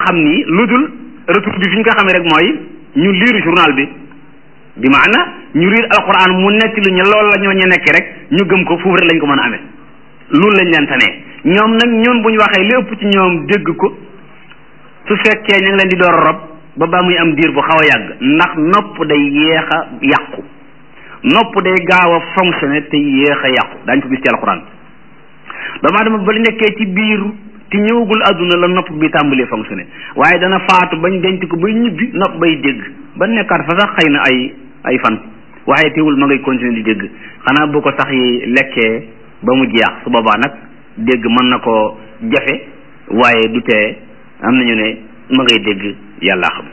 xam ni lu dul retour bi fi ñu ko xamee rek mooy ñu liir journal bi bi maana ñu riir alquran mu nekk lu ñu loolu la ñoo ñu nekk rek ñu gëm ko foofu rek lañ ko mën a amee loolu lañ leen tanee ñoom nag ñun bu ñu waxee li ëpp ci ñoom dégg ko su fekkee ñu ngi leen di door a rob ba ba muy am diir bu xaw a yàgg ndax nopp day yéex a yàqu nopp day gaaw a fonctionné te yéex a yàqu daañu ko gis ci alquran doomu aadama ba nekkee ci biir te ñëwagul àdduna la nopp bi tàmbalee fonctionné waaye dana faatu bañ denc ko bay ñibbi nopp bay dégg ba nekkaat fa sax xëy na ay ay fan waaye teewul ma ngay continuer di dégg xanaa bu ko sax yi lekkee ba mu jeex su boobaa nag dégg mën na ko jafe waaye du tee am nañu ne ma ngay dégg yàlla xam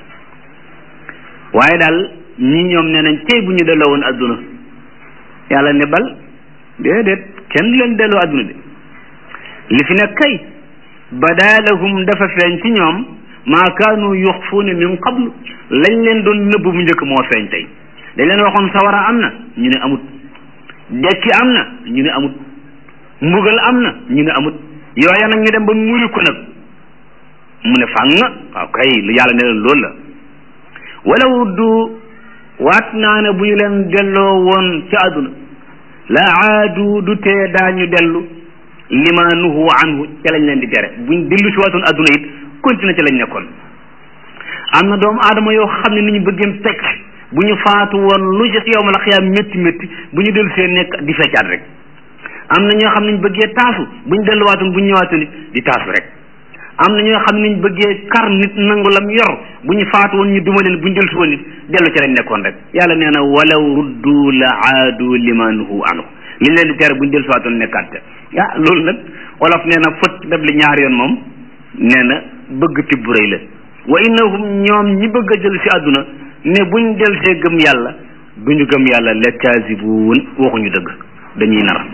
waaye daal ñii ñoom nee nañ tey bu ñu delloo woon àdduna yàlla ne bal déedéet kenn du leen delloo àdduna de li fi nekk kay badaalahum dafa feeñ ci ñoom maa kaanu yuxfuuna min qablu lañ leen doon nëbb bu njëkk moo feeñ tey dañ leen waxoon sawara am na ñu ne amut dekki am na ñu ne amut mbugal am na ñu ne amut yooya nag ñu dem ba muri ko nag mu ne fàng waaw kay lu yàlla ne leen loolu la walaw du waat naa ne bu ñu leen delloo woon ci àdduna la aadu du tee daañu dellu lima nuhu anhu ca lañ leen di tere buñ dellu si waatoon àdduna it continue ca lañ nekkoon am na doomu aadama yoo xam ne ni ñu bëggeem teg bu ñu faatu woon lu ci yow ma la xiyaam métti métti bu ñu dellu see nekk di feccaat rek am na ñoo xam ne ñu bëggee taasu bu ñu delluwaatoon bu ñu ñëwaatoon it di taasu rek am na ñoo xam ne ñu bëggee kar nit nangu lam yor bu ñu faatu woon ñu duma leen bu ñu dellu si woon it dellu ci lañ nekkoon rek yàlla nee na walaw ruddu la aadu lima nuhu anhu li leen di tere bu ñu dellu si waatoon nekkaat te ah loolu nag wolof nee na fët def li ñaar yoon moom nee na bëgg tibb rëy la wa innahum ñoom ñi bëgg a jël si àdduna ne buñ del see gëm yàlla duñu gëm yàlla la kaasibuun waxuñu dëgg dañuy nar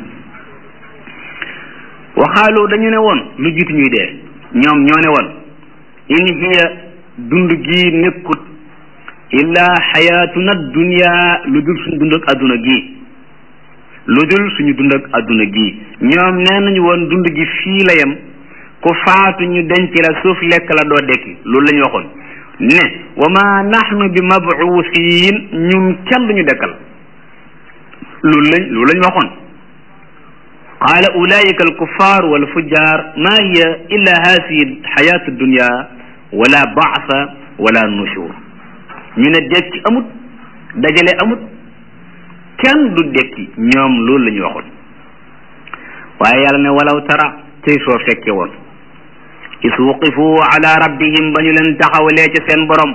waxaaloo dañu ne woon lu jiitu ñuy dee ñoom ñoo ne woon in hiya dund gi nekkut illaa xayaatuna dunya lu dul suñu dund ak àdduna gi lu dul suñu dund ak àdduna gi ñoom nee nañu woon dund gi fii la yem ku faatu ñu denc la suuf lekk la doo dekki loolu la ñu waxoon ne wa ma nahnu bi mabuusin ñun kenn duñu dekkal loolu lañ loolu lañ waxoon qaala ulaika alkuffar walfujjar ma hiya illa hasihi xayatu dunya wala baasa wala nushur ñu ne dekki amut dajale amut kenn du dekki ñoom loolu la ñu waxoon waaye yàlla ne walaw tara tey soo fekke woon is wuqifu ala rabbihim ba ñu leen taxawalee ca seen borom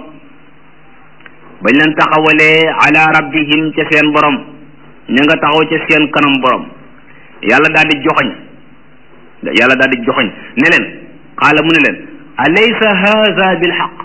ba ñu leen taxawalee ala rabbihim ca seen borom ña nga taxaw ca seen kanam borom yàlla daal di joxoñ yàlla daal di joxoñ ne leen qaala mu ne leen alaysa haza bilxaq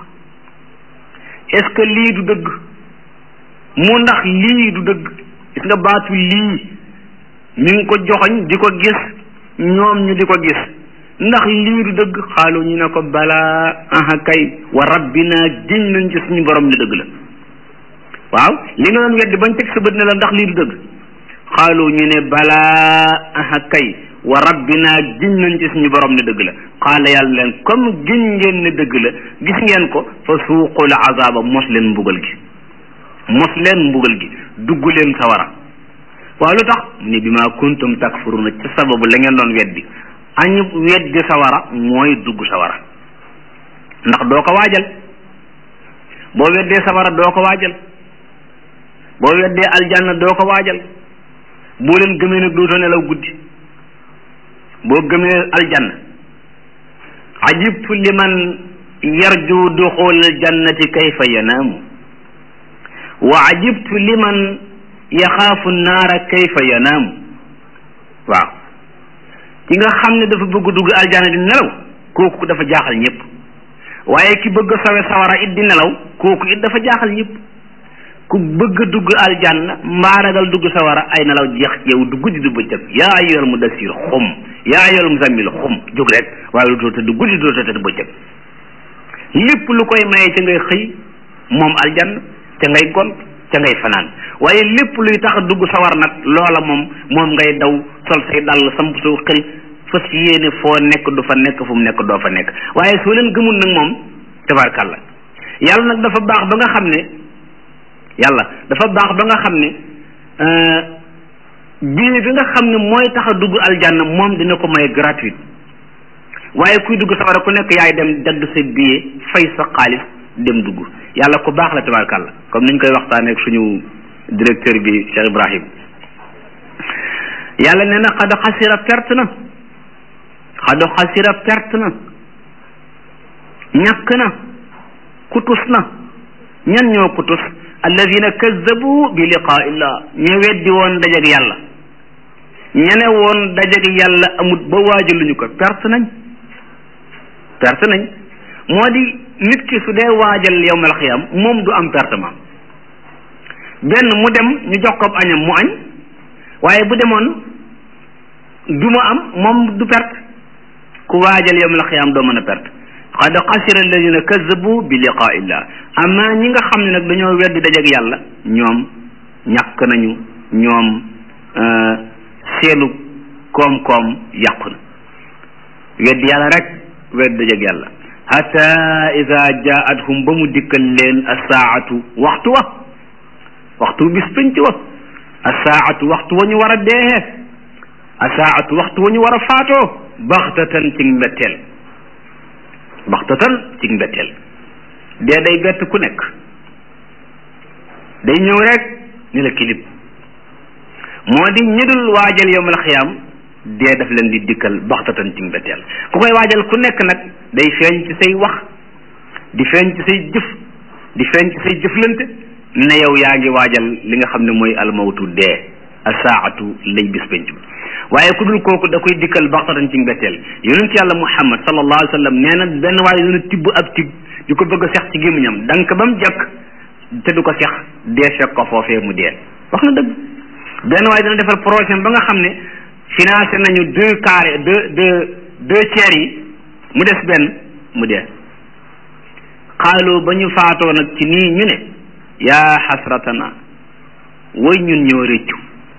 est ce que lii du dëgg mu ndax lii du dëgg gis nga baatu lii mi ngi ko joxoñ di ko gis ñoom ñu di ko gis ndax lii du dëgg xaalu ñu ne ko balaa aha kay wa rabbina giñ nañ ci suñu borom ne dëgg la waaw li nga doon weddi bañ teg sa bët ne la ndax lii du dëgg xaalu ñu ne balaa aha kay wa rabbina giñ nañ ci suñu borom ne dëgg la xaala yàlla leen comme giñ ngeen ne dëgg la gis ngeen ko fa suuqul azaba mos leen mbugal gi mos leen mbugal gi dugg leen sawara waaw lu tax mu ne bi ma kuntum takfuruna ci sababu la ngeen doon weddi añu weddi sawara mooy dugg sawara ndax doo ko waajal boo weddee sawara doo ko waajal boo weddee aljanna doo ko waajal boo leen gëmee nag dootoo nelaw guddi boo gëmee aljanna ajibtu liman yarju duxul aljannati kayfa yanaamu wa ajibtu liman yaxaafu naara kayfa yanaamu waaw ki nga xam ne dafa bëgg dugg aljana di nelaw kooku dafa jaaxal ñëpp waaye ki bëgg sawe sawara it di nelaw kooku it dafa jaaxal ñëpp ku bëgg dugg aljanna mbaa ragal dugg sawara ay nelaw jeex ci yow du guddi du bëccëg yaa ayyuhal mudassir xum yaa ayyuhal muzammil xum jóg rek waaye doo tëdd guddi doo tëdd bëccëg lépp lu koy maye ca ngay xëy moom aljanna ca ngay gont ca ngay fanaan waaye lépp luy tax dugg sawar nag loola moom moom ngay daw sol say dàll samp soo xël fas yéene foo nekk du fa nekk fu mu nekk doo fa nekk waaye soo leen gëmul nag moom tabarkàlla yàlla nag dafa baax ba nga xam ne yàlla dafa baax ba nga xam ne billet bi nga xam ne mooy tax a dugg aljanna moom dina ko may gratuite waaye kuy dugg safara ku nekk yaay dem dagg sa billet fay sa xaalis dem dugg yàlla ku baax la tabarkàlla comme niñ koy waxtaanee ak suñu directeur bi Cheikh Ibrahim yàlla nee na xad xasira perte na xad xasira perte na ñàkk na kutus na ñan ñoo kutus alladina kazzabu bi liqaa illah ñu weddi woon dajeg yàlla ñene woon dajeg yàlla amut ba waajaluñu ko perte nañ perte nañ moo di nit ki su dee waajal yowmal xiyam moom du am pertement benn mu dem ñu jox ko añam mu añ waaye bu demoon du mu am moom du perte ku waajal yowmal xiyam doo mën a perte qad xasira alladina kazabu bi liqaa illah amma ñi nga xam ne nag dañoo weddi dajeg yàlla ñoom ñàkk nañu ñoom seenu koom-koom yàqu na weddi yàlla rek weddi dajeg yàlla hatta ida jaathum ba mu dikkal leen asaatu waxtu wa waxtu bis penc wa asaatu waxtu wa ñu war a deexee asaatu waxtu wa ñu war a faatoo baxtatan ci mbetteel baxtatan ci mbetteel dee day bett ku nekk day ñëw rek ni la kilib moo di ñi dul waajal yowmal xiyaam dee daf leen di dikkal baxtatan ci mbetteel ku koy waajal ku nekk nag day feeñ ci say wax di feeñ ci say jëf di feeñ ci say jëflante ne yow yaa ngi waajal li nga xam ne mooy almawtu dee asaatu lay bis penc ba waaye ku dul kooku da koy dikkal baxtatan ci mbetteel yonent yàlla muhammad sallallahu alayhi wa sallam nee na benn waaye dina tibb ab tib di ko bëgg a sex ci gémmiñam dank ba mu jekk te du ko sex dee fekk ko foofee mu dee wax na dëgg benn waaye dina defal projet ba nga xam ne financé nañu deux carré deux deux deux tiers yi mu des benn mu dee xaaloo ba ñu faatoo nag ci nii ñu ne yaa xasratana way ñun ñoo réccu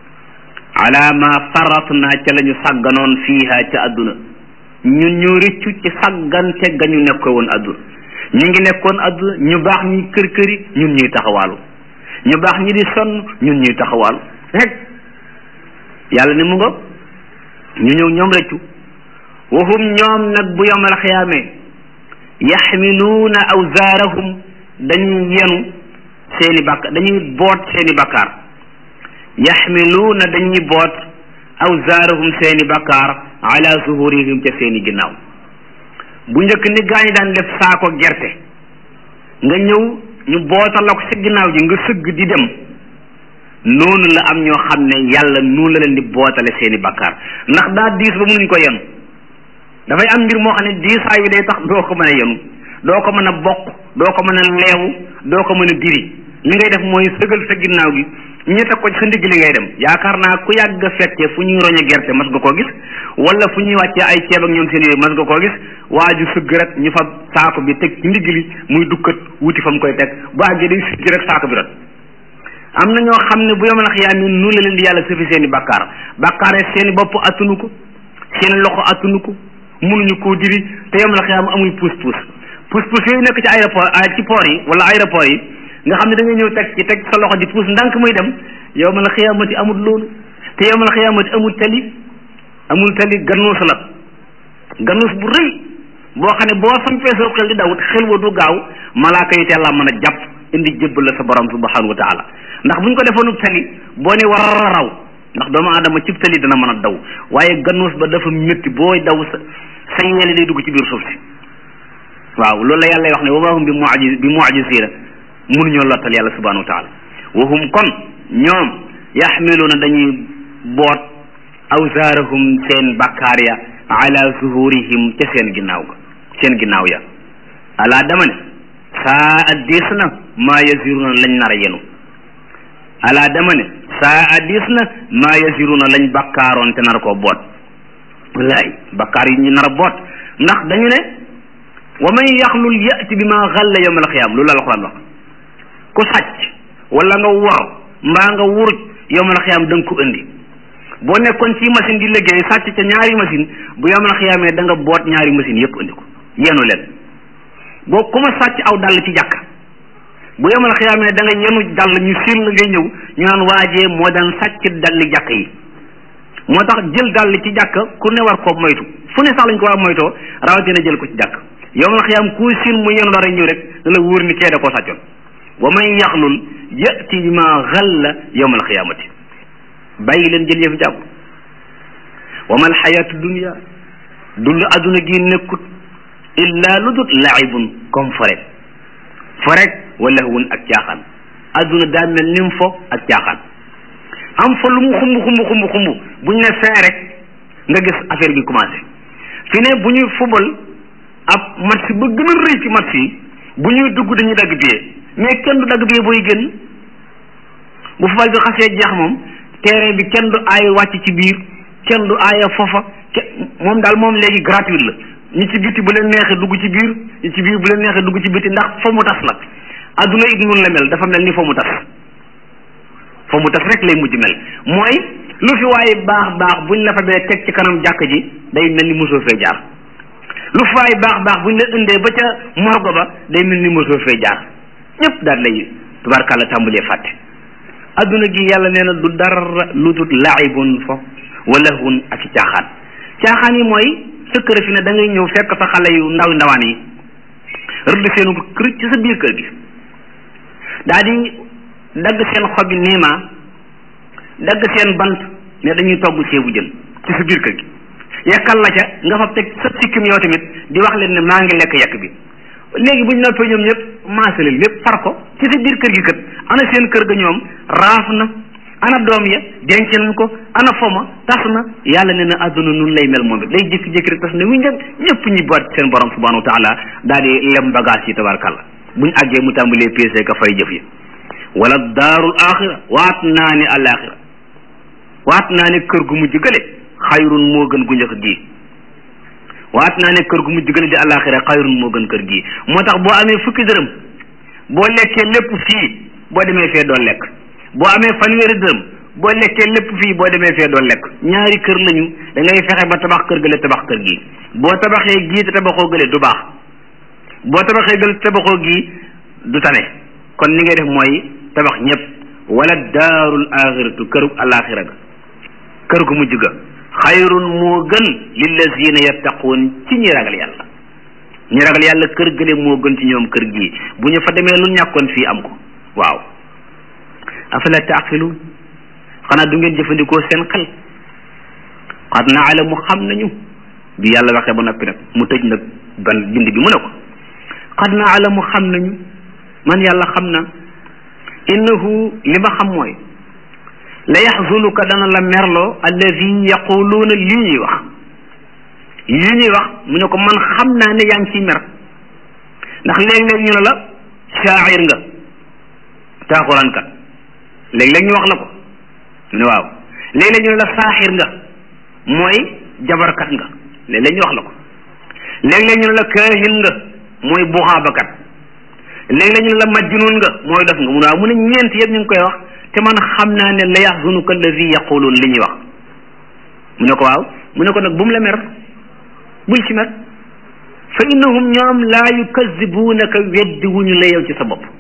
ala ma faratna ca la ñu sàgganoon fiiha ca àdduna ñun ñoo réccu ci sàggante ga ñu nekkoon woon àdduna ñu ngi nekkoon àdduna ñu baax ñi kër këri ñun ñuy taxawaalu ñu baax ñi di sonn ñun ñuy taxawaalu rek yàlla ni mu nga ñu ñëw ñoom réccu wahum ñoom nag bu yowmal xiyaamee yaxmiluuna awzaarahum dañuy yenu seeni bàkk dañuy boot seeni bakkaar yaxmiluuna dañuy boot awzaarahum seeni bakkaar ala zuhurihim ca seeni ginnaaw bu njëkk ni gaañi daan def saako gerte nga ñëw ñu bootal la ko sa ginnaaw ji nga sëgg di dem noonu la am ñoo xam ne yàlla noonu la leen di bootale seeni bakkaar ndax daa diis ba mënuñ ko yenu dafay am mbir moo xam ne diisaay bi day tax doo ko mën a yenu doo ko mën a bokk doo ko mën a leewu doo ko mën a diri li ngay def mooy sëgal sa ginnaaw gi ñu teg ko ci sa ndigg li ngay dem yaakaar naa ku yàgg a fekkee fu ñuy roñe gerte mas nga koo gis wala fu ñuy wàccee ay ceeb ak ñoom seen yooyu mas nga koo gis waa ju sëgg rek ñu fa saako bi teg ci ndigg li muy dukkat wuti fa mu koy teg bu àggee day sëgg rek saako bi rot am na ñoo xam ne bu yomal xiyaam yi nu la leen di yàlla sëfi seen i bakkaar bakkaar seen i bopp attunu ko seen loxo attunu ko mënuñu koo diri te yomal xiyaam amuy puus puus puus puus yooyu nekk ci aéroport ci port yi wala aéroport yi nga xam ne da nga ñëw teg ci teg sa loxo di puus ndànk muy dem yowmal xiyaamati amul loolu te yowmal xiyaamati amul tali amul tali gannuus la gannuus bu rëy boo xam ne boo sampee sa xel di daw xel wa du gaaw malaaka yi teel laa mën a jàpp indi jébbal la sa borom subhanahu wa taala ndax bu ñu ko defoonub tali boo ne war a raw ndax doomu aadama cib tali dana mën a daw waaye gannuus ba dafa métti booy daw sa sa yeeli day dugg ci biir suuf si waaw loolu la yàlla wax ne wa ma hum bi mu'jiz bi mu'jizina mënuñoo lottal yàlla subhanahu wa taala wa hum kon ñoom yaxmiluuna dañuy boot awsaarahum seen bakkaar ya ala zuhurihim ca seen ginnaaw ga seen ginnaaw ya alaa dama ne saa a diis na maa yasiruna lañ nar a yenu alaa dama ne saa a diis na maa yasiruna lañ bakkaaroon te nar koo boot wallaay bakkaar yi ñu nar a boot ndax dañu ne wa man yaxlul yati bi ma xalla yawm alxiyaam loolu la alxuraan wax ku sàcc wala nga wor mbaa nga wuruj yawmal xiyaam da nga ko indi boo nekkoon ci machine di liggéey sàcc ca ñaari machine bu yawmal xiyaamee da nga boot ñaari machine yëpp indi ko yenu leen boo ku ma sàcc aw dàll ci jàkk bu yemal xiyaamee da nga yenu dàll ñu siin la ngay ñëw ñu naan waajee moo daan sàcc dalli jàkk yi moo tax jël dàll ci jàkk ku ne war koo moytu fu ne sax lañ ko war a moytoo rawatina jël ko ci jàkk yemal xiyaam ku siin mu yenu dara ñëw rek da la wóor ni kee da koo sàccoon wa man yaxlul yati bi ma xalla yowmal xiyaamati bàyyi leen jël yëf jàpp wa mal xayaatu dunia dund adduna gi nekkut illa lu dut laibun comme fo rek fo rek wala wun ak caaxaan adduna daa mel ni mu fo ak caaxaan am fa lu mu xumb xumb xumb xumb bu ñu ne fin rek nga gis affaire bi commencé fi ne bu ñuy fubal ab match ba gën a rëy ci match yi bu ñuy dugg dañuy dagg billet mais kenn du dagg billet booy génn bu fubal bi xasee jeex moom terrain bi kenn du aay wàcc ci biir kenn du aaya foofa moom daal moom léegi gratuite la ñi ci biti bu leen neexee dugg ci biir ñi ci biir bu leen neexee dugg ci biti ndax fa mu tas la adduna it noonu la mel dafa mel ni fa mu tas fa mu tas rek lay mujj mel mooy lu fi waaye baax baax buñ la fa bee teg ci kanam jàkk ji day mel ni mosoo fee jaar lu fi waaye baax baax buñ la indee ba ca morgo ba day mel ni mosoo fee jaar ñëpp daal lay tubaarkàlla tàmbalee fàtte adduna gi yàlla nee na du dara lu dul laibun fo wala hun ak caaxaan caaxaan yi mooy sa kër fi ne da ngay ñëw fekk fa xale yu ndaw ndawaan yi rëdd seenu kër ci sa biir kër gi daa di dagg seen xobi niima dagg seen bant ne dañuy togg ceebu jën ci sa biir kër gi yekkal la ca nga fa teg sa sikkim yow tamit di wax leen ne maa ngi lekk yekk bi léegi bu ñu noppee ñoom ñëpp maasale lépp far ko ci sa biir kër gi kat ana seen kër ga ñoom raaf na ana doom ya denc nañ ko ana foma tas na yàlla ne na àdduna nun lay mel moom it day jékki-jékki rek tas ne wu ñëpp ñëpp ñi boot seen borom subhanahu wa taala daal di lem bagage yi tabarkàlla buñ àggee mu tàmbalee peese ka fay jëf yi wala daarul axira waat naa ni alaxira waat naa ne kër gu mujj gële xayrun moo gën gu njëkk gii waat naa ne kër gu mujj gële di alaxira xayrun moo gën kër gii moo tax boo amee fukki dërëm boo lekkee lépp fii boo demee fee doo lekk boo amee fanweeri dërëm boo lekkee lépp fii boo demee fee doo lekk ñaari kër lañu da ngay fexe ba tabax kër gële tabax kër gi boo tabaxee gii te tabaxoo gële du baax boo tabaxee gële te tabaxoo gii du tane kon li ngay def mooy tabax ñëpp wala daarul axiratu kërug alaxira ga kër gu mujj ga xayrun moo gën lillazina yattaquun ci ñi ragal yàlla ñi ragal yàlla kër gële moo gën ci ñoom kër gii bu ñu fa demee lu ñàkkoon fii am ko waaw afala taaqiluun xanaa du ngeen jëfandikoo seen xel xad naalamu xam nañu bi yàlla waxee ba noppi nag mu tëj nag ban bind bi mu ne ko xad naalamu xam nañu man yàlla xam na innahu li ma xam mooy la yaxzunuka dana la merloo alladi yaquluuna lii ñuy wax lii ñuy wax mu ne ko man xam naa ne yaa ngi ciy mer ndax léeg-léeg ñu ne la shaacir nga taaxuraan kat léeg-léeg ñu wax la ko mu ne waaw léeg-léeg ñu ne la saaxir nga mooy jabarkat nga léeg-léeg ñu wax la ko léeg-léeg ñu ne la kaahin nga mooy buxaabakat léeg-léeg ñu ne la majnun nga mooy def nga mu ne waaw mu ne ñeent yëpp ñu ngi koy wax te man xam naa ne la yaxzunuka alladi yaquluun li ñuy wax mu ne ko waaw mu ne ko nag bu mu la mer bul ci mer fa innahum ñoom laa yukazibuunaka weddi wuñu la yow ci sa bopp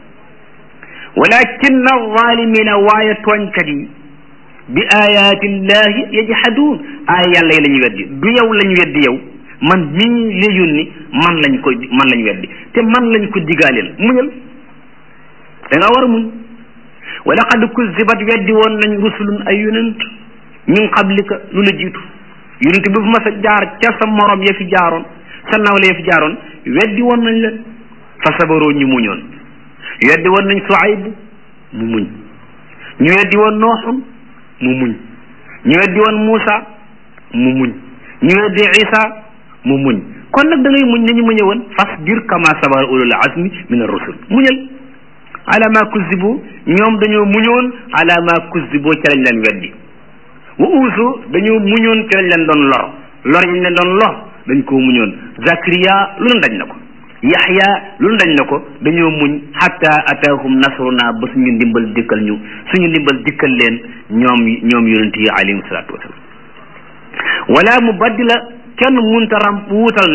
walakin alzalimina waaye tooñkat yi bi ayaati llahi yajhaduun aaya yàlla yi la ñu weddi du yow la ñu weddi yow man mii la yónni man lañ ko man lañ weddi te man lañ ko digaaleel muñal da nga war a muñ wa laqad kuzibat weddi woon nañ rusulun ay yonent min qablika lu la jiitu yonent bi fu ma sa jaar ca sa morom ya fi jaaroon sa nawle ya fi jaaroon weddi woon nañ leen fa sabaroo ñu muñoon weddi woon nañ Suayb mu muñ ñu weddi woon Nooxun mu muñ ñu weddi woon Muusa mu muñ ñu weddi Isa mu muñ kon nag da ngay muñ nañu muñe woon fasbir kama sabara ulul azmi min ar-rusul muñal ala ma kuzibu ñoom dañoo muñoon ala ma kuzibu ca lañ leen weddi wa uusu dañoo muñoon ca lañ leen doon lor lor yi ñu leen doon lor dañ koo muñoon Zakariya lu ne dañ na ko Yaxya lu ne dañ na ko dañoo muñ hatta ataahum nasruna ba suñu ndimbal dikkal ñu suñu ndimbal dikkal leen ñoom ñoom yonent yi alayhim salaatu wasalaam wala mu baddila kenn munta ram wuutal nag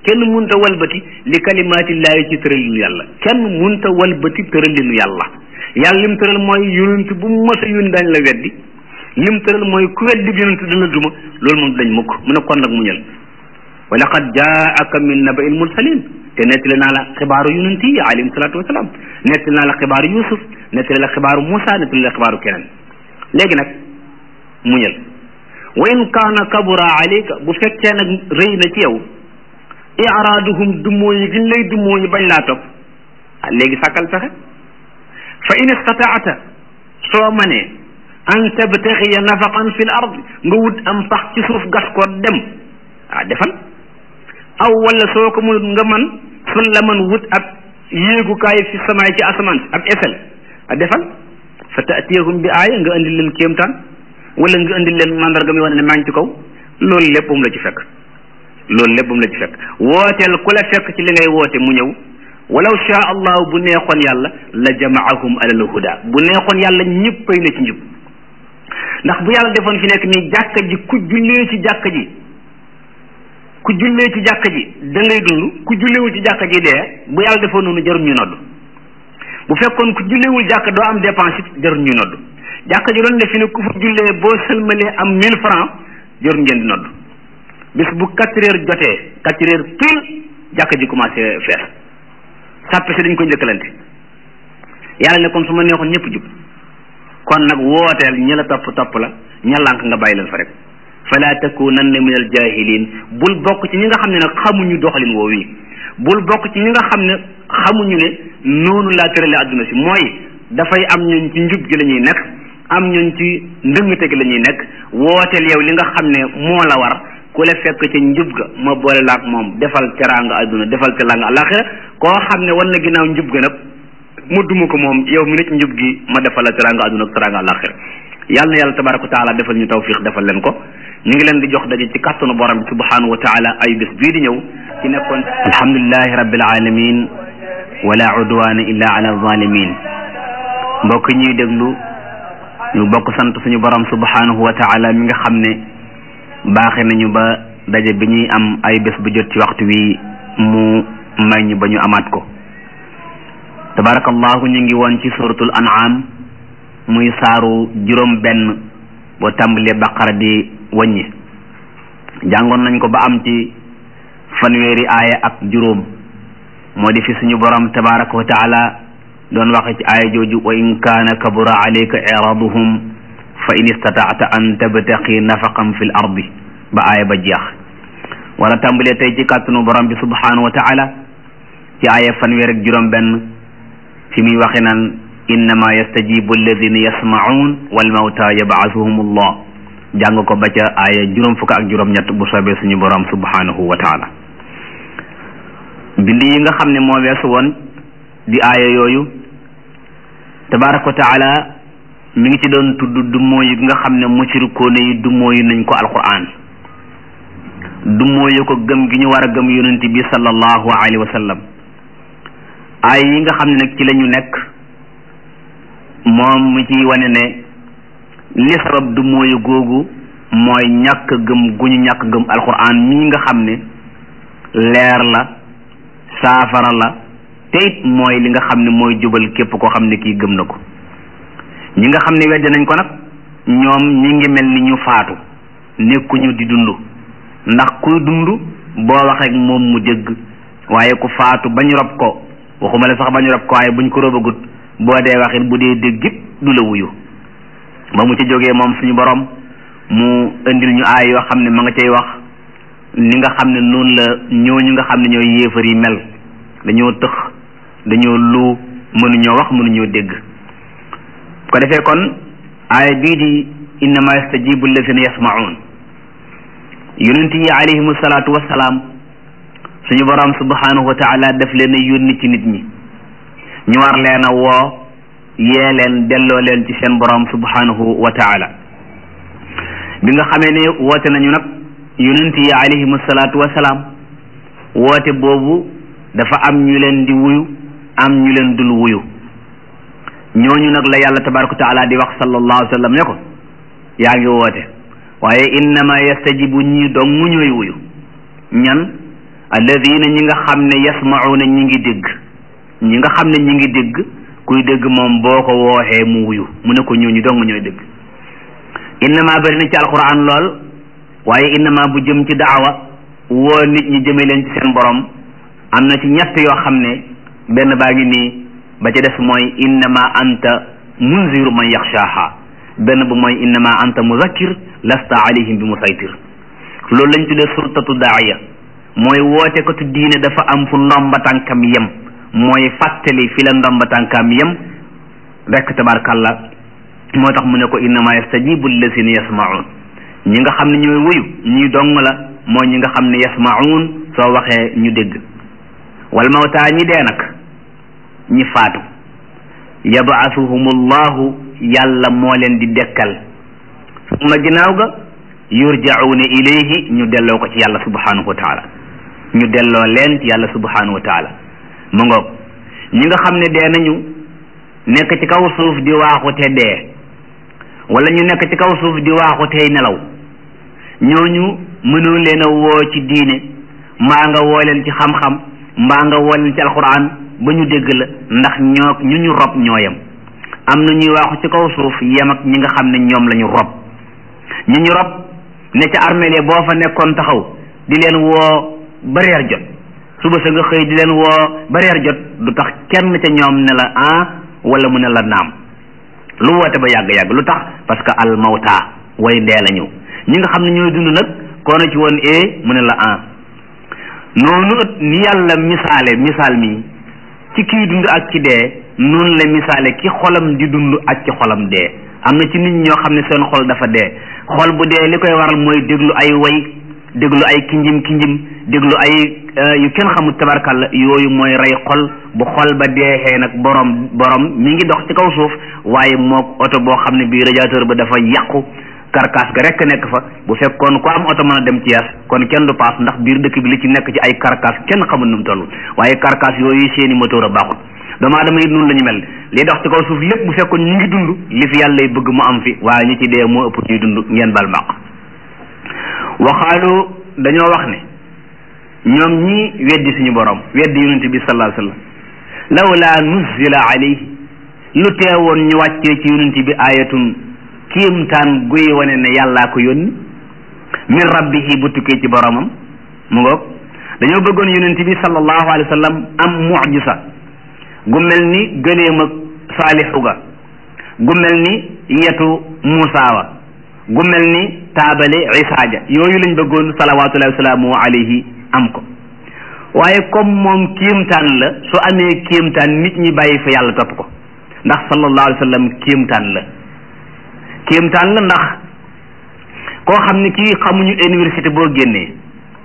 kenn munta walbati li kalimaatillaahi ci tëralinu yàlla kenn munta walbati tëralinu yàlla yàlla lim tëral mooy yonent bu mos a yónni dañ la weddi lim tëral mooy ku weddi yonent dana duma loolu moom dañ mukk mu ne kon nag muñal wa laqad jaaka min naba il mursalin te nettali naa la xibaaru yonent yi alayhim salaatu wasalaam nettali naa la xibaaru yusuf nettali la xibaaru Moussa nettali la xibaaru keneen léegi nag muñal wa in kaana kabura alayka bu fekkee nag rëy na ci yow iraaduhum dummoo yi giñ lay dummoo yi bañ laa topp ah léegi sàkkal pexe fa in istataata soo manee an tabtaxiya nafaqan fi l ard nga wut am pax ci suuf gas ko dem ah defal aw wala soo ko mënut nga man sun la man wut ab yéegukaay fi samaay ci asamaan ab esel a defal fa taatiyahum bi aaya nga indil leen kéemtaan wala nga indil leen mandarga mi wane ne maa ngi ci kaw loolu lépp bu mu la ci fekk loolu lépp bu mu la ci fekk wooteel ku la fekk ci li ngay woote mu ñëw walaw shaa allahu bu neexoon yàlla la jamaahum alal huda bu neexoon yàlla ñëppay na ci njub ndax bu yàlla defoon fi nekk nii jàkka ji ku jullee ci jàkka ji ku jullee ci jàkka ji da ngay dund ku julleewul ci jàkka ji dee bu yàlla defoon noonu jarul ñu nodd bu fekkoon ku julleewul jàkka doo am dépense it jarul ñu nodd jàkka ji doon def fi ne ku fa jullee boo sëlmalee am mille francs jarul ngeen di nodd bis bu quatre heures jotee quatre heures pile jàkka ji commencé fees sàppe si dañ ko njëkkalante yàlla ne kon su ma neexoon ñëpp jub kon nag wooteel ñi la topp topp la ña lànk nga bàyyi leen fa rek fala takunanna min al jahilin bul bokk ci ñi nga xam ne nag xamuñu doxalin woowu yi bul bokk ci ñi nga xam ne xamuñu ne noonu laa tërale adduna si mooy dafay am ñun ci njub gi la ñuy nekk am ñun ci ndëngate gi la ñuy nekk wooteel yow li nga xam ne moo la war ku la fekk ca njub ga ma boole la ak moom defal teraanga adduna defal teraanga alaxira koo xam ne war na ginnaaw njub ga nag mu duma ko moom yow mi ne ci njub gi ma defal la teraanga adduna ak teraanga alaxira yàlla na yàlla tabaraka wa taala defal ñu tawfiq defal leen ko ñu ngi leen di jox daje ci kàttanu borom bi subhanahu wa taala ay bés bii di ñëw ci nekkoon alhamdulilahi rabbil alamin wala udwana illa ala zalimin mbokk ñuy déglu ñu bokk sant suñu borom subhanahu wa taala mi nga xam ne baaxe nañu ba daje bi ñuy am ay bés bu jot ci waxtu wi mu may ñu ba ñu amaat ko tabarakallahu ñu ngi woon ci suratul an'am muy saaru juróom benn boo tàmbalee baqara di wàññi jàngoon nañ ko ba am ci fanweeri aaya ak juróom moo di fi suñu borom tabaraka wa taala doon waxe ci aaya jooju wa in kaana kabura alayka iraduhum fa in istataata an tabtaqi nafaqan fi l ardi ba aaya ba jeex wala tàmbalee tey ci kàttanu borom bi subhanahu wa taala ci aaya fanweer ak juróom benn fi muy waxe naan innama yastajibu alladina yasmaun wal mawta yab'athuhum allah jàng ko ba ca aaya juróom fukk ak juróom ñett bu soobee suñu borom subhanahu wa taala bind yi nga xam ne moo weesu woon di aaya yooyu tabaraka wa taala mi ngi ci doon tudd dummoo yi nga xam ne mushrikoone yi dummoo yi nañ ko alquran dummoo yi ko gëm gi ñu war a gëm yonent bi sallallahu alayhi wa sallam aaya yi nga xam ne nag ci la ñu nekk moom mu ci wane ne li sabab du mooyu googu mooy ñàkk gëm gu ñu ñàkk gëm alquran mii nga xam ne leer la saafara la te it mooy li nga xam ne mooy jubal képp koo xam ne kii gëm na ko ñi nga xam ne weddi nañ ko nag ñoom ñi ngi mel ni ñu faatu nekkuñu di dund ndax kuy dund boo wax rek moom mu dégg waaye ku faatu bañ rob ko waxuma la sax bañ rob ko waaye buñ ko robagut boo dee waxit bu dee dégg it du la wuyu ba mu ci jógee moom suñu borom mu indil ñu aay yoo xam ne ma nga cay wax ni nga xam ne noonu la ñooñu nga xam ne ñooy yéefar yi mel dañoo tëx dañoo lu mënuñoo wax mënuñoo dégg ko defee kon aaya bii di innama yastajibu allazina yasmaun yonent yi alayhimu salaatu wassalaam suñu borom subhanahu wa taala def leen a yónni ci nit ñi ñu war leen a woo yee leen delloo leen ci seen borom subhanahu wa taala bi nga xamee ne woote nañu nag yonent yi alayhimu salaatu wasalaam woote boobu dafa am ñu leen di wuyu am ñu leen dul wuyu ñooñu nag la yàlla tabaraka wa taala di wax sallallahu alayhi wa sallam ne ko yaa ngi woote waaye innama yastajibu ñii dong mu ñooy wuyu ñan alladina ñi nga xam ne yasmauna ñi ngi dégg ñi nga xam ne ñi ngi dégg kuy dégg moom boo ko wooxee mu wuyu mu ne ko ñooñu dong ñooy dégg innama bari na ci alquran lool waaye innama bu jëm ci daawa woo nit ñi jëme leen ci seen borom am na ci ñett yoo xam ne benn baa ngi nii ba ca des mooy innama anta munziru man yaxshaaha benn bu mooy innama anta muzakkir lasta alayhim bi musaytir loolu lañ tuddee sultatu daaya mooy woote ko tu diine dafa am fu ndomba tànkam yem mooy fàttali fi la ndomba tànkam yem rekk tabarkalla moo tax mu ne ko innama yastajibu allazina yasmaun ñi nga xam ne ñooy wuyu ñi dong la mooy ñi nga xam ne yasmaun soo waxee ñu dégg wal mawtaa ñi dee nag ñi faatu yabaasuhum allahu yàlla moo leen di dekkal suma ginnaaw ga yurjauna ilayhi ñu delloo ko ci yàlla subhanahu wa taala ñu delloo leen ci yàlla subhanahu wa taala mu ngoog ñi nga xam ne dee nañu nekk ci kaw suuf di waaxu te dee wala ñu nekk ci kaw suuf di waaxu tey nelaw ñooñu mënoo leen a woo ci diine mbaa nga woo leen ci xam-xam mbaa nga woo leen ci alquran ba ñu dégg la ndax ñoo ñu ñu rob ñoo yem am na ñuy waaxu ci kaw suuf yem ak ñi nga xam ne ñoom la ñu rob ñu ñu rob ne ca armeel boo fa nekkoon taxaw di leen woo ba reer jot suba sa nga xëy di leen woo ba reer jot du tax kenn ca ñoom ne la ah wala mu ne la naam lu woote ba yàgg-yàgg lu tax parce que al mawta way dee la ñëw ñi nga xam ne ñooy dund nag koo na ci woon e mu ne la ah noonu ni yàlla misaale misaal mi ci kii dund ak ci dee noonu la misaale ki xolam di dund ak ci xolam dee am na ci nit ñoo xam ne seen xol dafa dee xol bu dee li koy waral mooy déglu ay way déglu ay kinjim kinjim déglu ay yu kenn xamul tabarkalla yooyu mooy rey xol bu xol ba deexee nag borom borom mi ngi dox ci kaw suuf waaye mook oto boo xam ne bii radiateur ba dafa yàqu karkaas ga rekk nekk fa bu fekkoon ku am oto mën a dem ci yaas kon kenn du paas ndax biir dëkk bi li ci nekk ci ay karkaas kenn xamul nu mu toll waaye karkaas yooyu seeni moteur a baaxul doomu aadama it noonu la ñu mel li dox ci kaw suuf lépp bu fekkoon ñu ngi dund li fi yàlla bëgg mu am fi waaye ñu ci dee moo ëpp ñuy dund ngeen bal maq waxaalu dañoo wax ne ñoom ñi weddi suñu borom weddi yonente bi sallallahu alayhi wasallam lawla nuzila alayhi lu teewoon ñu wàccee ci yonente bi ayatun kiimtaan guy wane ne yàllaa ko yónni min rabbihi bu tukkee ci boromam mu ngoog dañoo bëggoon yonente bi sallallahu alayhi wasallam am mucjisa gu mel ni gëleem ak saalixu ga gu mel ni yetu Muusa wa gu mel ni taabale Isa ja yooyu lañ bëggoon salawatullahi wasalaamu alayhi am ko waaye comme moom kéemtaan la su amee kéemtaan nit ñi bàyyi fa yàlla topp ko ndax sallallahu alayhi wa sallam kéemtaan la kéemtaan la ndax koo xam ne kii xamuñu université boo génnee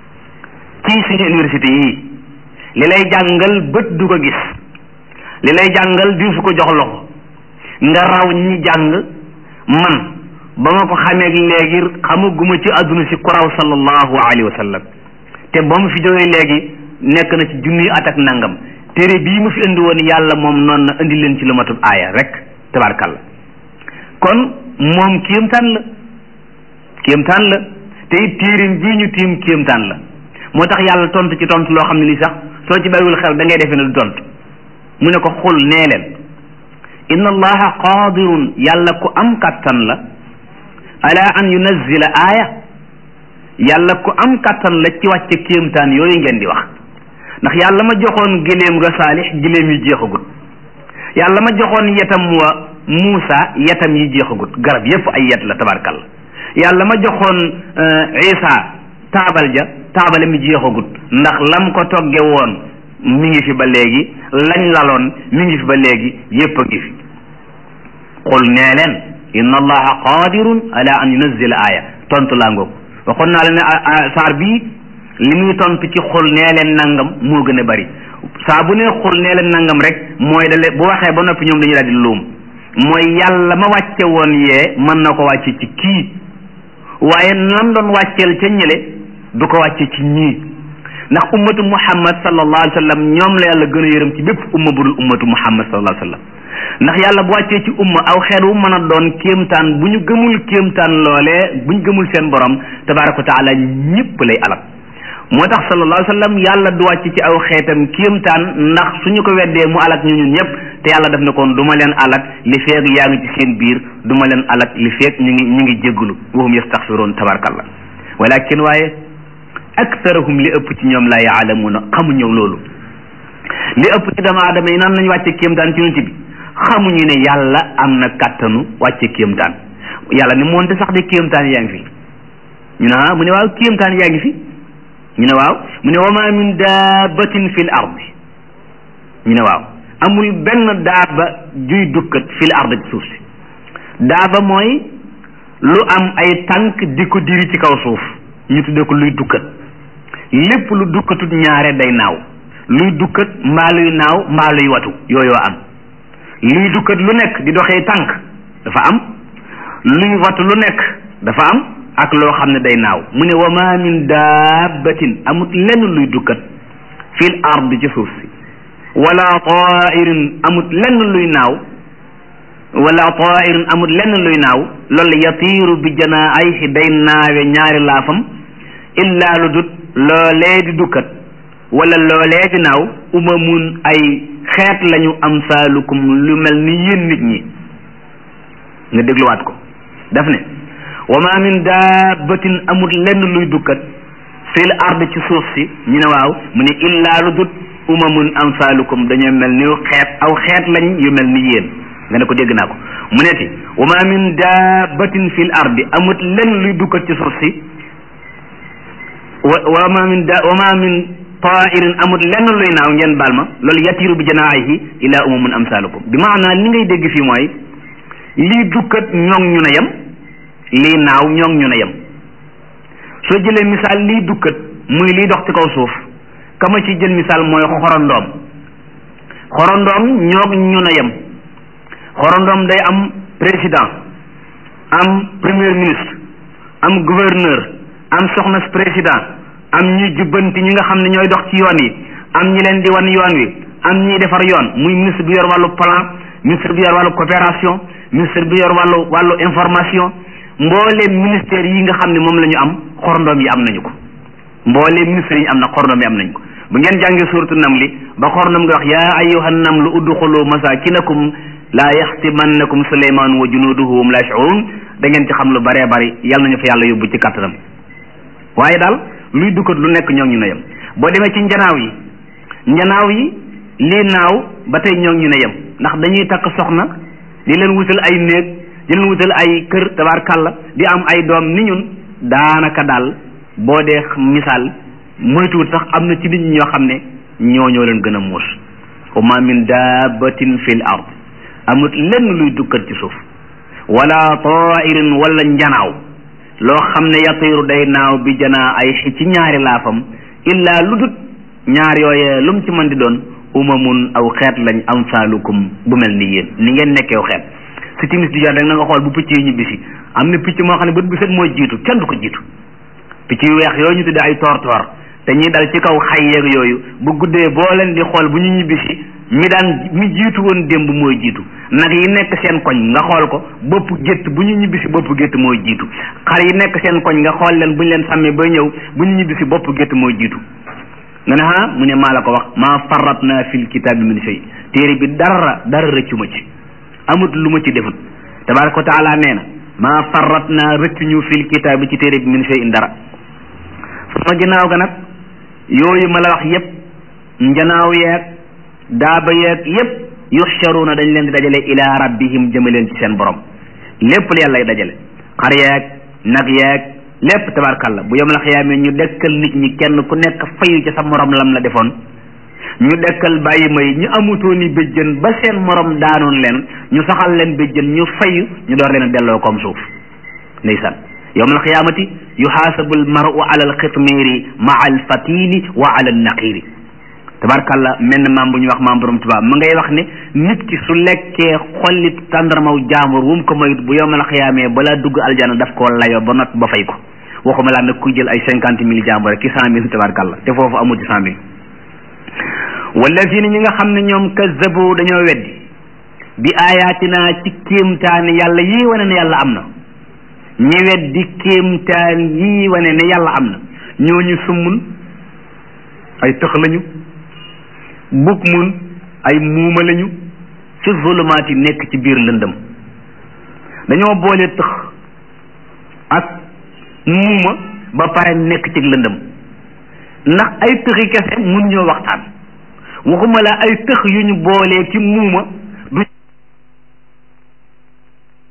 ci suñu université yii li lay jàngal bët du ko gis li lay jàngal di su ko jox loxo nga raw ñi jàng man ba ma ko xamee léegi xamaguma ci àdduna si ku raw sallallahu alayhi wa sallam te ba mu fi jógee léegi nekk na ci junniy at ak nangam téere bii mu fi indi woon yàlla moom noonu na indi leen ci lu matub aaya rek tabarkalla kon moom kéemtaan la kéemtaan la te it téerim bii ñu tiim kéemtaan la moo tax yàlla tontu ci tontu loo xam ne li sax soo ci bàyyiwul xel da ngay defee ne du tontu mu ne ko xul nee leen inna allaha qadirun yàlla ku am kattan la ala an yunazzila aaya yàlla ku am kattan la ci wàcce kéemtaan yooyu ngeen di wax ndax yàlla ma joxoon giléem ga saalix giléem yi jeexagut yàlla ma joxoon yetam wa Muusa yetam yi jeexagut garab yépp ay yet la tabarkalla yàlla ma joxoon Isa taabal ja taabale mi jeexagut ndax lam ko togge woon mi ngi fi ba léegi lañ laloon mi ngi fi ba léegi yépp a ngi fi qul nee leen inna allaha qadirun ala an yunazzila aaya tontu laa ngoog waxoon naa la ne saar bii li muy tontu ci xul nee leen nangam moo gën a bari saa bu ne xul nee leen nangam rek mooy dale bu waxee ba noppi ñoom dañuy daal di luum mooy yàlla ma wàcce woon yee mën na ko wàcce ci kii waaye nam doon wàcceel ca ñële du ko wàcce ci ñii ndax ummatu muhammad sallallahu alayhi wa sallam ñoom la yàlla gën a yërëm ci bépp umma budul ummatu muhammad sallallahu alayhi wa sallam ndax yàlla bu wàccee ci umma aw xeet wu mën a doon kéemtaan bu ñu gëmul kéemtaan loolee bu ñu gëmul seen borom tabaraka wa taala ñëpp lay alal moo tax sallallahu alayhi wa sallam yàlla du wàcc ci aw xeetam kéemtaan ndax suñu ko weddee mu alak ñu ñun ñëpp te yàlla def na kon du ma leen alak li feeg yaa ngi ci seen biir du ma leen alak li feeg ñu ngi ñu ngi jéggulu wahum yastaxfiroon tabarkallah walakin waaye aktarahum li ëpp ci ñoom laa yaalamuuna xamuñu loolu li ëpp ci doomu aadama yi nan nañu wàcce kéemtaan ci nit bi xamuñu ne yàlla am na kàttanu wàcce kéemtaan yàlla ni moonte sax de kéemtaan yaa ngi fi ñu ne ah mu ne waaw kéemtaan yaa ngi fi ñu ne waaw mu ne wa ma min daabatin fil ardi ñu ne waaw amul benn daaba juy dukkat fil ardi ci suuf si daaba mooy lu am ay tànk di ko diri ci kaw suuf ñu tuddee ko luy dukkat lépp lu dukkatut ñaare day naaw luy dukkat mbaa luy naaw mbaa luy watu yooyoo am luy dukkat lu nekk di doxee tànk dafa am luy watu lu nekk dafa am ak loo xam ne day naaw mu ne wa ma min dabbatin amut lenn luy dukkat fil ardi ci suuf si wala tairin amut lenn luy naaw wala tairin amut lenn luy naaw loolu yatiiru bi janaahihi day naawe ñaari laafam illa lu dut loolee di dukkat wala loolee di naaw umamun ay xeet lañu amsaalukum lu mel ni yéen nit ñi nga dégluwaat ko daf ne wa ma min daabatin amut lenn luy dukkat fil ard ci suuf si ñu ne waaw mu ne illaa lu dut umamun amsaalukum dañoo mel ni xeet aw xeet lañ yu mel ni yéen nga ne ko dégg naa ko mu ne ti wa ma min daabatin fil ardi amut lenn luy dukkat ci suuf si wa wa ma min da wa ma min tairin amut lenn luy naaw ngeen baal ma loolu yatiru bi janaahihi ila umamun amsaalukum bi maanaa li ngay dégg fii mooy lii dukkat ñoŋ ñu ne yem lii naaw ñoŋ ñu ne yem soo jëlee misaal lii dukkat muy liy dox ci kaw suuf kama ci jël misaal mooy xorondoom xorondoom ñoog ñu ne yem xorondoom day am président am premier ministre am gouverneur am soxna président am ñuy jubbanti ñi nga xam ne ñooy dox ci yoon yi am ñi leen di wan yoon wi am ñiy defar yoon muy ministre bi yor wàllu plan ministre bi yor wàllu coopération ministre bi yor wàllu wàllu information mbooleem ministère yi nga xam ne moom la ñu am xorondoom yi am nañu ko mbooleem ministère yi am na xorondoom yi am nañu ko bu ngeen jàngee suuratu namli ba xorondoom nga wax yaa ayyuhan namlu udxulu masakinakum laa yaxtimannakum suleymaan wa junuuduhu hum laa yash'uruun da ngeen ci xam lu baree bari yal nañu fa yàlla yóbbu ci kàttanam waaye daal luy dukkat lu nekk ñoo ñu ne yem boo demee ci njanaaw yi njanaaw yi lii naaw ba tey ñoo ñu ne yem ndax dañuy takk soxna di leen wutal ay néeg di leen wutal ay kër tabaarkàlla di am ay doom ni ñun daanaka daal boo dee misaal moytuwut sax am na ci nit ñi ñoo xam ne ñoo ñoo leen gën a muus wa ma min dabbatin fil ard amut lenn luy dukkat ci suuf wala tairin wala njanaaw loo xam ne yatiiru day naaw bi janaa ay ci ñaari laafam illaa lu dut ñaar yooyee lu mu ci mën di doon umamun aw xeet lañ amsaalukum bu mel ni yéen ni ngeen nekkeew xeet si timis di jot rek na nga xool bu picc yi ñibbisi am na picc moo xam ne bët bu set mooy jiitu kenn du ko jiitu picc yu weex yooyu ñu tudde ay toor toor te ñuy dal ci kaw xay yeeg yooyu bu guddee boo leen di xool bu ñu ñibbisi mi daan mi jiitu woon démb mooy jiitu nag yi nekk seen koñ nga xool ko bopp gétt bu ñu ñibbisi bopp gétt mooy jiitu xar yi nekk seen koñ nga xool leen bu ñu leen sàmmee bay ñëw bu ñu ñibbisi bopp gétt mooy jiitu nga ne ah mu ne maa la ko wax maa farat naa fil kitaabi min shay téere bi dara dara rëccu ma ci amut lu ma ci defut tabaraka wa taala nee na maa farat naa rëccu ñu fil kitaabi ci téere bi min shay in dara sama ginnaaw ga nag yooyu ma la wax yépp njanaaw yeeg daaba yeeg yépp yuxsharuuna dañ leen di dajale ila rabbihim jëme leen ci seen borom lépp lu yàlla dajale xar yeeg nag yeeg lépp tabarkàlla bu yom la xiyaamee ñu dekkal nit ñi kenn ku nekk fayu ci sa morom lam la defoon ñu dekkal bàyyi may ñu amutooni béjjën ba seen morom daanoon leen ñu saxal leen béjjën ñu fayu ñu door leen a delloo comme suuf ndeysaan yowm alqiyamati yuxaasabu almaru ala alxitmiri maa alfatili wa ala alnaqiri tabarkàlla menn maam bu ñu wax maam borom tubaab ma ngay wax ne nit ki su lekkee xollit tàndarmaw jaambur wum ko moyut bu yowm alqiyamee balaa dugg aljana daf koo layoo ba not ba fay ko waxuma laa nag kuy jël ay cinquante mille jaambur rek ki cent mille tabarkàlla te foofu amul ci cent mille wallazina ñi nga xam ne ñoom kazzabu dañoo weddi bi ayatina ci kéemtaani yàlla yii wane ne yàlla am na ñi weddi kéemtaan yii wane ne yàlla am na ñooñu summun ay tëx lañu bukk mun ay muuma lañu fi zulumaati nekk ci biir lëndëm dañoo boole tëx ak muuma ba pare nekk ci lëndëm ndax ay tëxi kese mun ñoo waxtaan waxuma la ay tëx yu ñu boolee ci muuma